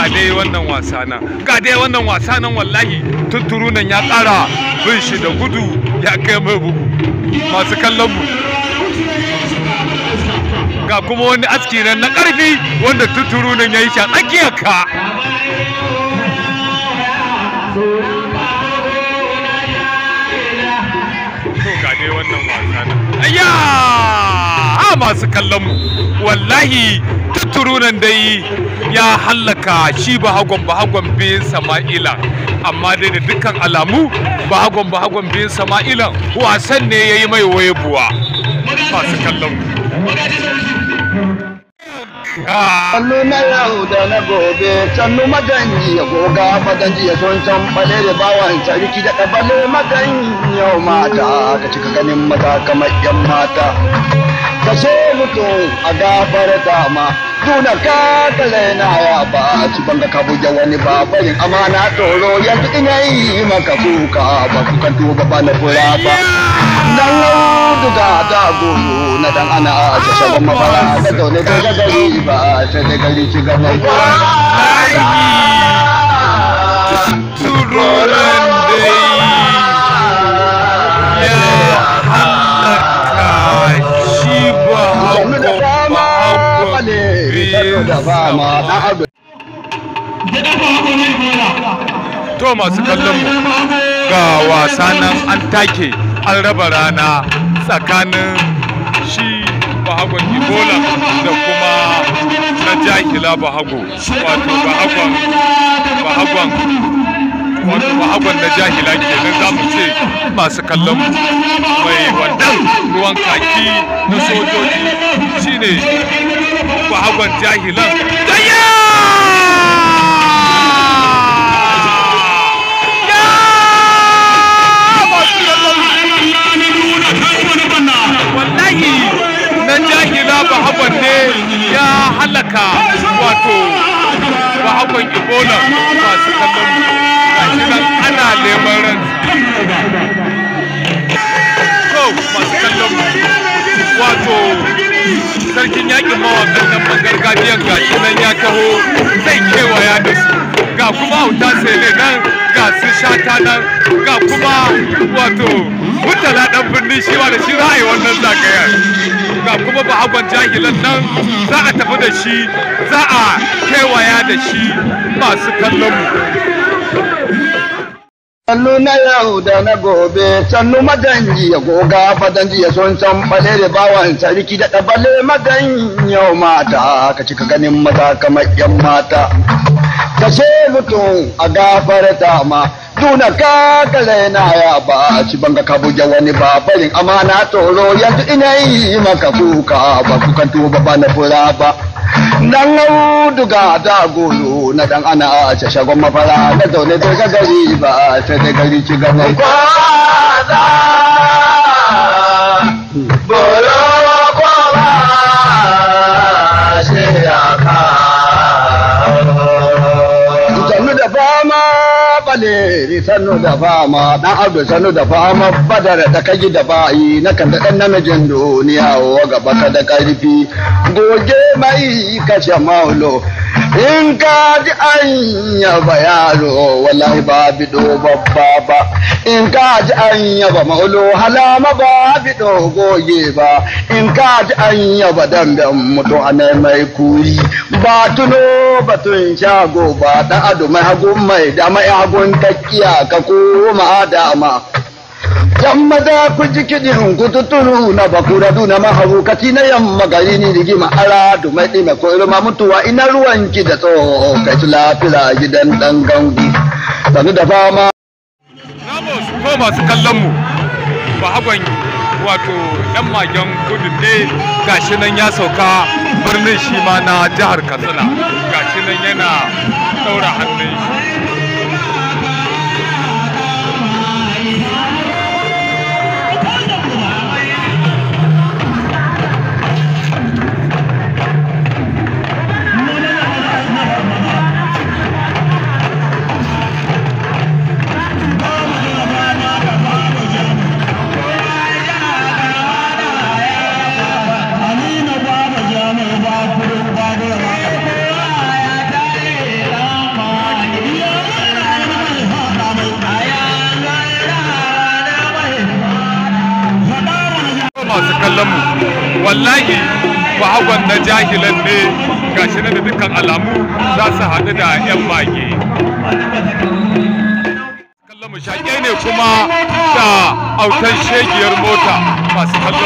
ga dai wannan wasa nan ga dai wannan wasa nan wallahi tunturu nan ya ƙara bin shi da gudu ya kai mai bugu masu kallon mu ga kuma wani aski nan na ƙarfi wanda tunturu nan ya yi shi a tsakiyar ka to ga dai wannan wasa nan ayya a masu kallon mu wallahi tutturu nan dai ya hallaka shi bahagon bahagon bin sama'ila amma dai da dukkan alamu bahagon bahagon bin sama'ila wasan ne ya yi mai waye buwa masu kallon mu Sannu na yau da na gobe, sannu maganji ya goga maganji ya son can bale da bawan sarki da ɗabale magan yau mata, ka cika ganin mata kamar yan mata. Ka so mutum a gafar dama, duna ka kale na ya ba, ci banga ka buge wani babarin amana tsoro yanzu ina yi maka kuka ba kukan tuba ba na fura ba. Dan duga da goro na dan ana a shagon mafara da zaune da gari ba sai da gari ci gaba. tururan dai ya hallaka shi Sannu da fama bale sannu da fama dan abu. to masu kallon mu ga wasa nan an take an raba rana tsakanin shi bahagon ibola da kuma na jahila bahago wato bahagon bahagon wato bahagon na jahila kenan za mu ce masu kallon mu mai wannan ruwan kaki na sojoji shine bahagon jahilan gayya wallahi na jahila bahagon ne ya halaka wato bahagon ebola masu kallon mu gashi nan ana neman ransa to masu kallon mu wato sarkin yakin mawakan nan man gargajiyan gashi nan ya taho zai kewaya da su ga kuma hauta sele nan ga su shata nan ga kuma wato mutala dan birni shi ma da shi za a yi wannan zagayar ga kuma bahagon jahilan nan za a tafi da shi za a kewaya da shi masu kallon mu Sannu na yau da na gobe, sannu maganji ya goga fadanji ya son can bale da bawan sarki da ɗabale magan yau mata, ka cika ganin mata kamar yan mata. Ka ce mutum a gafarta ma, duna ka kale na ya ba, ci banga ka buge wani babarin amana tsoro yanzu ina yi maka kuka ba kukan tuba ba na fura ba. Dan auduga da golo na dan ana a ce shagon mafara da zaune da ga gari ba sai da gari ci gaba. Kwaza bolo kwaba shi ya Sannu da fama bale sannu da fama dan abdu sannu da fama badar da kaji da bayi na kan da dan namijin duniya wa gaba ka da karfi goge mai kashe maulo in ka ji an yaba yaro wallahi ba bido babba ba in ka ji an yaba maulo halama ba bido goge ba in ka ji an yaba damben mutu a mai kuri ba tuno batun shago ba dan ado mai hagun mai da mai hagun takiya ka koma dama Yamma da ku ji kiɗin ku tuturu na bakura duna mahaukati na yamma gari ni rigima ara du mai ɗime ko irma mutuwa ina ruwanki da tsoho kai su lafira gidan ɗan gangu. Sanu da fama. Ramos ko masu kallon mu bahagon wato yan magen kudu ne gashi nan ya sauka birnin shi ma na jihar Katsina gashi nan yana ɗaura hannun shi bahagon na jahilan ne gashi na da dukkan alamu za su haɗu da 'yan mage kallon mu shaƙe ne kuma da autan shegiyar mota masu kallon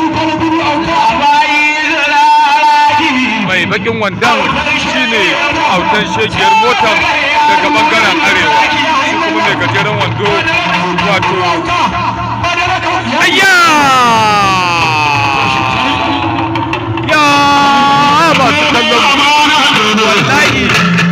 mai bakin wandan shine autan shegiyar motar daga bangaren arewa shi kuma mai gajeren wando wato ayya ya masu kallon wallahi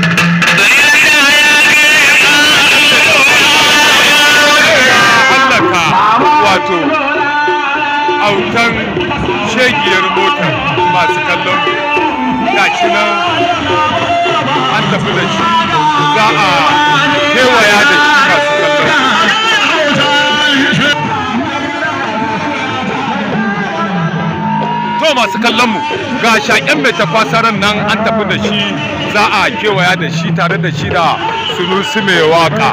hallaka wato autan shegiyar motar masu kallon gashi nan an tafi da shi za a kewaya da shi masu kallon to masu kallon mu ga shaƙen mai tafasaran nan an tafi da shi za a kewaya da shi tare da shi da sunusi mai waka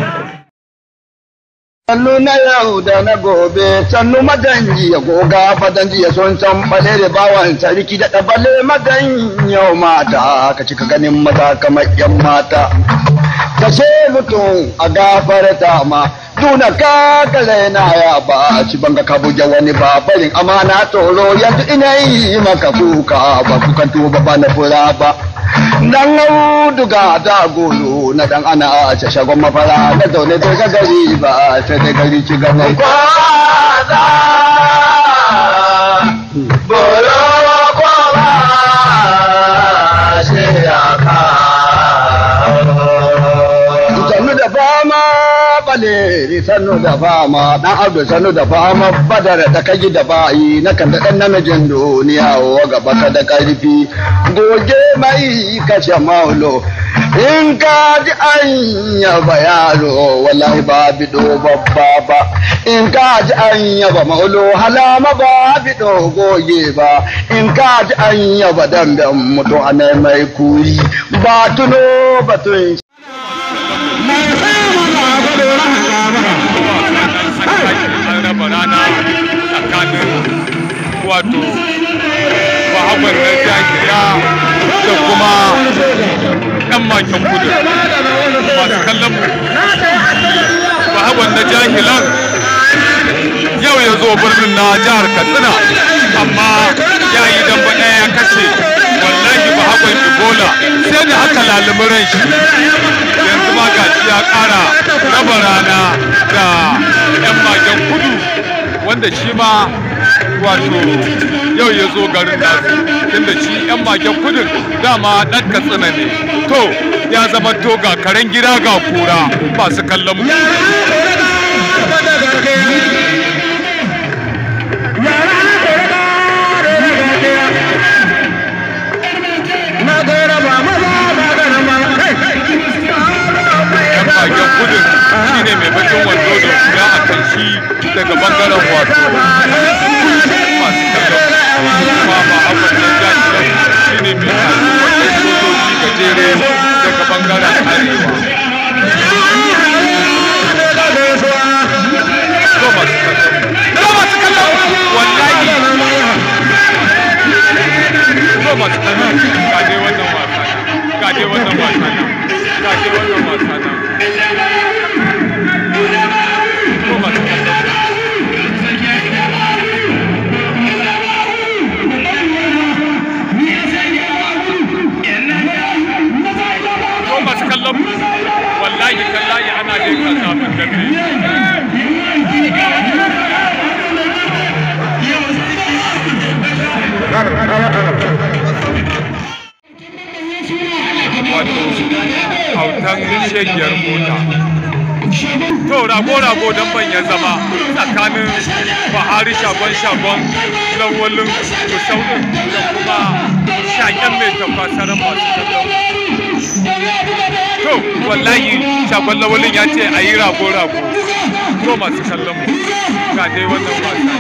Sannu na yau da na gobe, sannu madanji ya goga fadanji ya son can bale da bawan sarki da ɗabale madan yau mata, ka cika ganin maza kamar yan mata. Ka ce mutum a gafarta ma, tuna ka kare na ya ba, ci banga ka buge wani ba, barin amana tsoro yanzu ina yi maka kuka ba kukan tuba ba na fura ba. dan auduga da golo na dan ana a ce shagon mafara na zaune bai ga gari ba sai dai gari ci gaban kwaza bolo kwaba shi ya ka sannu da fama baleri sannu da fama dan abdu sannu da fama badar da kaji da bayi na kan da dan namijin duniya wa gaba ka da karfi goge mai kashe maulo in ka ji an yaba yaro wallahi ba bido babba ba in ka ji an yaba maulo halama ba bido goge ba in ka ji an yaba damben mutu ana mai kuri ba tuno batun raba rana tsakanin wato bahagon na jakiya da kuma ɗan maken kudu masu kallon mu bahagon na jahilan yau ya zo birnin na jihar katsina amma ya yi damba ɗaya ya kashe wallahi bahagon ebola sai da aka lalumi ran shi yanzu ma gashi ya ƙara raba rana da 'yan magen kudu wanda shi ma wato yau ya zo garin nasu tunda shi 'yan magen kudin dama ɗan katsina ne to ya zama to ga karen gida ga kura masu kallon mu yan bakin kudin shine mai bakin wando da kula a kan shi daga bangaren wato masu kallon kuma ba abin da ya ci shine mai kasu wanda sojoji gajere daga bangaren arewa to masu kallon to masu kallon wallahi to masu kallon ga dai wannan wasa ga dai wannan wasa ga dai wannan wasa to masu kallon ko masu kallon wallahi tallahi ana dai kan zafin dambe wato hautan shegiyar mota to rago-rago don banyan zama tsakanin bahari shagon-shagon lawalin musaunin da kuma shaken mai tafasarar masu kallon to wallahi shagon lawalin ya ce a yi rago-rago to masu kallon mu ga dai wannan wasa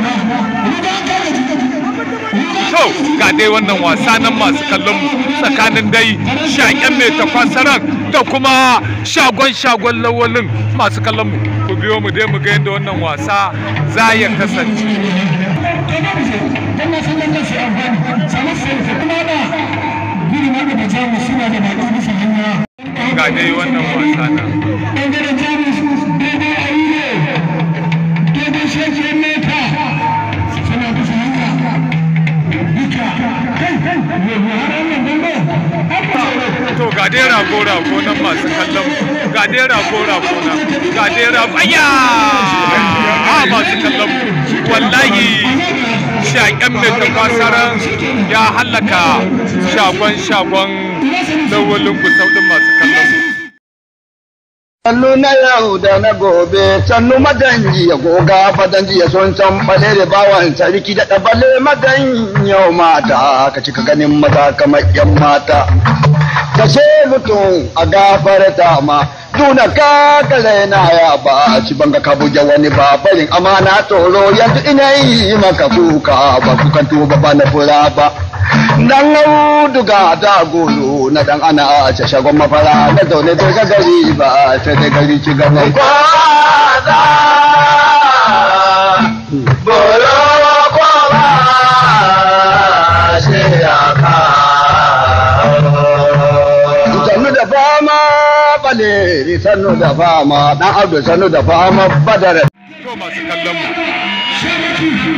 to ga dai wannan wasa nan masu kallon mu tsakanin dai shaken mai tafasarar da kuma shagon-shagon lawalin masu kallon mu ku biyo mu dai mu ga yadda wannan wasa za ya kasance ga dai wannan wasa na to ga dai rago rago nan masu kallon mu. ga dai rago rago nan ga dai rago ayya a masu kallon mu. wallahi shaƙen mai tafasaran ya hallaka shagon shagon lawalin gusau din masu kallon mu. Sannu na yau da na gobe, sannu madanji ya goga fadanji ya son can bale da bawan sarki da ɗabale madan yau mata, ka cika ganin maza kamar yan mata. Kashe mutum a gafarta ma, tuna ka kale na ya ba, ci banga ka buge wani ba, barin amana tsoro yanzu ina yi maka kuka ba kukan tuba ba na fura ba. Dan auduga da golo na dan ana a ce shagon mafara na zaune bai ga gari ba sai dai gari ci gaban kwaza. Bolo kwaba shi ya Sannu da fama bale sannu da fama dan abdu sannu da fama badar. To masu kallon mu.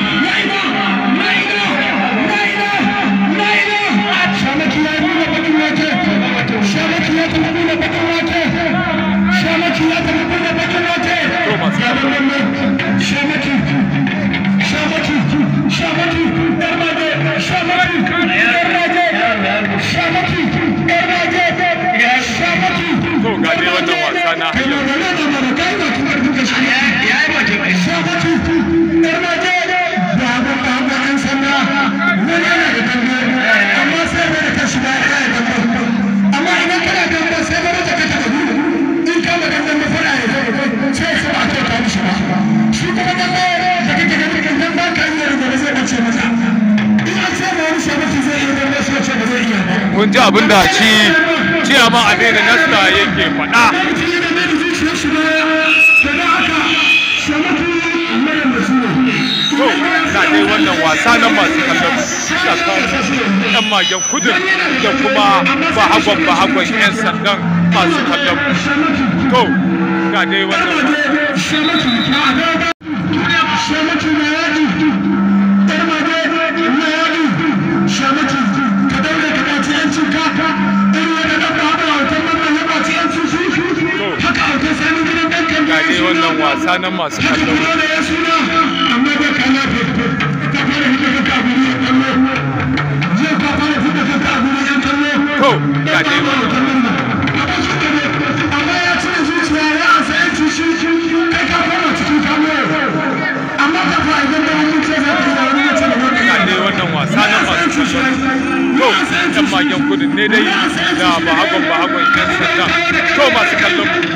To masu kallon mu. To ga dai wannan wasa na hanyar kun ji abin da shi ciyama a daina nasta yake faɗa to na dai wannan wasa na masu kallon tsakanin yan magen kudin da kuma bahagon bahagon yan sandan masu kallon to ga dai wannan wasa ga dai wannan wasa na masu kallon to ga dai wannan ga dai wannan wasa na masu kallon to yan magen kudin ne dai da bahagon bahagon yan sandan to masu kallon mu